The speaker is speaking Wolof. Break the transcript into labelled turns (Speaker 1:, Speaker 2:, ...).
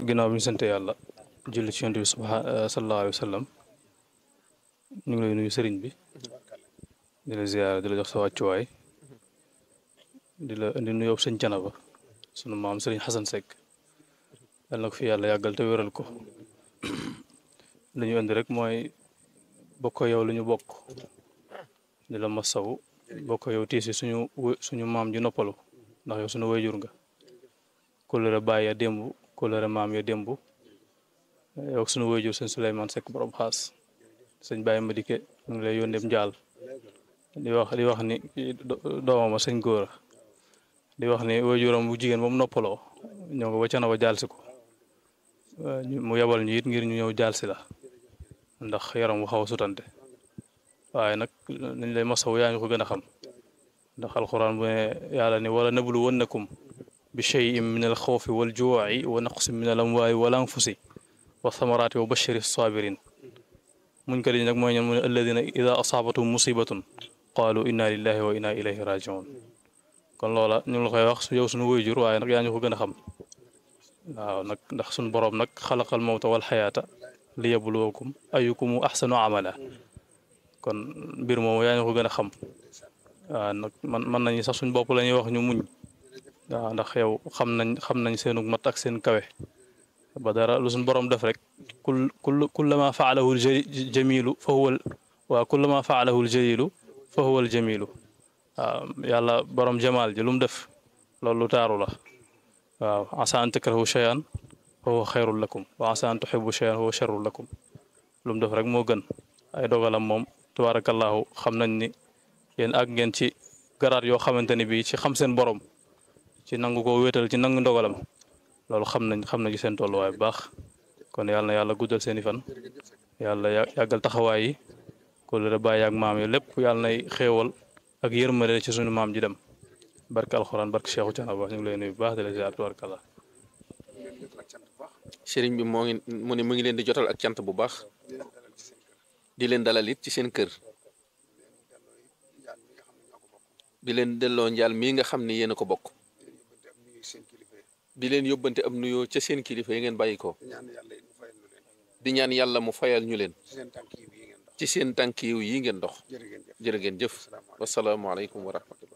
Speaker 1: ginnaaw bi ñu sante yàlla julli ci yonent bi subha sallallahu alayhi wa sallam ñu ngi lay nuyu sëriñ bi di la ziyaara di la jox sa wàccuwaay di la indi nuyoo sëñ Canaba sunu maam sëriñ Xasan Seck yàlla na ko fi yàlla yàggal te wéral ko li ñu indi rek mooy bokk yow lu ñu bokk di la masaw bokk yow tiisi suñu suñu maam ji noppalu ndax yow suñu wayjur nga kóllëre baay ya démb kóllëre maam ya démb yow suñu wayjur sëñ Souleymane Seck borom xaas sëñ Baye Madike mu ngi lay yónneem njaal di wax di wax ni doomama sëñ góor di wax ni wayjuram bu jigéen ba mu noppaloo ñoo nga wacca na ba jaal si ko mu yebal ñu it ngir ñu ñëw jaal si la ndax yaram wu xaw a sutante waaye nag nañ lay masaw yaa ñu ko gën a xam ndax alxuraan bu ne yàlla ni wala nablu wannakum bi cheyin min al xawfi wal juuci wa naqsin min al amwaali wal anfusi wa thamaraati wa bashiri sabirin muñ ko di nag mooy ñen mu ne alladina ida asaabatum musibatun qaalu inna lillahi wa inna ilayhi rajiun kon loola ñu ngi la koy wax su yow suñu wayjur waaye nag yaa ñu ko gën a xam waaw nag ndax suñu boroom nag xalaqal mawta wal xayaata li yabluwakum ayukumu axsanu amala kon mbir moomu yaa ñu ko gën a xam waaw nag man mën nañu sax suñ bopp la ñuy wax ñu muñ waaw ndax yow xam nañ xam nañ seenu mat ak seen kawe ba dara lu suñ borom def rek kul kul kullama faalahu jamilu fa huwa waaw kullama faalahu jalilu fa huwa jamilu waaw yàlla borom jamaal ji lu mu def loolu lu taaru la waaw asa an takrahu cheyan fa huwa xayrul lakum wa asa an tuhibu cheyan fa huwa charrul lakum lu mu def rek moo gën ay dogalam moom tabarakallahu xam nañ ni yéen ak ngeen ci garaat yoo xamante ni bii ci xam seen borom ci nangu ko wéetal ci nangu ndogalam loolu xam nañ xam nañ ci seen tolluwaay bu baax kon yàlla na yàlla guddal seen i fan yàlla yàggal taxawaay yi ko la bàyyi ak maam yi lépp yàlla nay xéewal ak yërmande ci suñu maam ji dem barke alxuraan barke Cheikhu Canaba ñu ngi lay nuyu bu baax di la ziar tubarkalla
Speaker 2: sëriñ bi moo ngi mu ne mu ngi leen di jotal ak cant bu baax di leen dalal it ci seen kër di leen delloo njaal mii nga xam ne yéen a ko bokk di leen yóbbante am nuyoo ca seen kilifa yi ngeen bàyyi ko di ñaan yàlla mu fayal ñu leen ci seen tànk yiw yi ngeen dox jërë ngeen jëf wasalaamaaleykum wa rahmatullah